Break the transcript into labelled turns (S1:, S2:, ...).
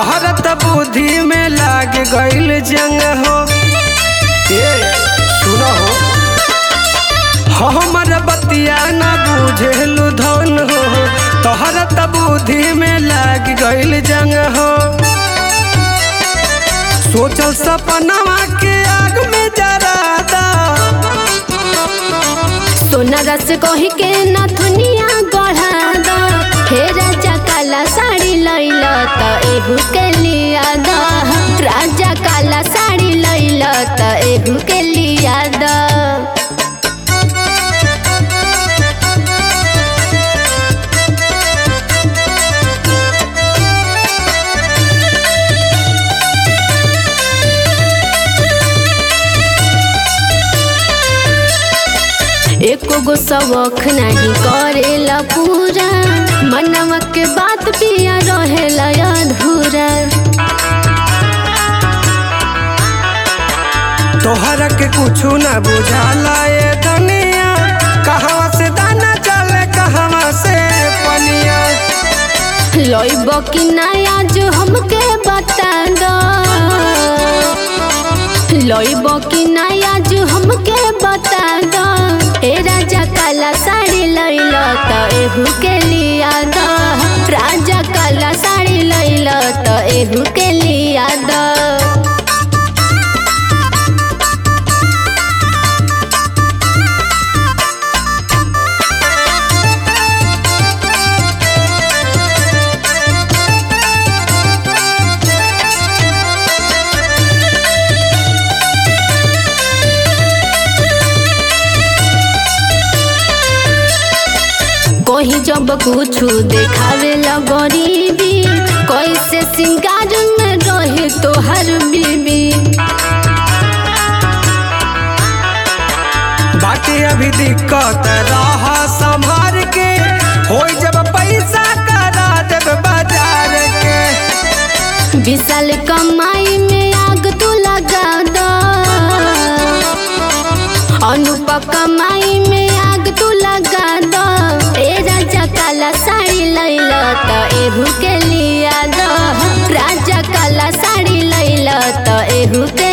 S1: तोहरा त बुद्धि में लाग गइल जंग हो ए सुनो हो हमर बतिया ना बुझेलु धन हो तोहरा त बुद्धि में लाग गइल जंग हो सोचल सपनवा के आग में जरा दा
S2: सोना रस कही के नथुनिया गढ़ा द हे राजा काला साड़ी लैल त एहू के लिया द राजा काला साड़ी लैल त एहू के लिया द एको गो शौक नहीं करेला पूरा मनवा के बात पिया रहेला अधूरा
S1: तोहरा के कुछु ना बुझाला ये दुनिया कहवा से दाना चले कहवा से पनिया
S2: लइब कि नया जो हमके बता दो लइब कि नया जो हमके बता दो ए राजा काला साड़ी लैल त एहू के लिया द राजा काला साड़ी लैल त एहू के लिया द कहीं जब कुछ देखावे ला गरीबी कैसे सिंगार में रहे तोहर बीबी
S1: बाकी अभी दिक्कत रहा संभार के होई जब पैसा करा देब बाजार के
S2: विशाल कमाई में आग तू लगा दो अनुप कमाई में आग तू लगा दो ए राजा काला साड़ी लैल त एहू के लिया दो राजा काला साड़ी लैल त एहू के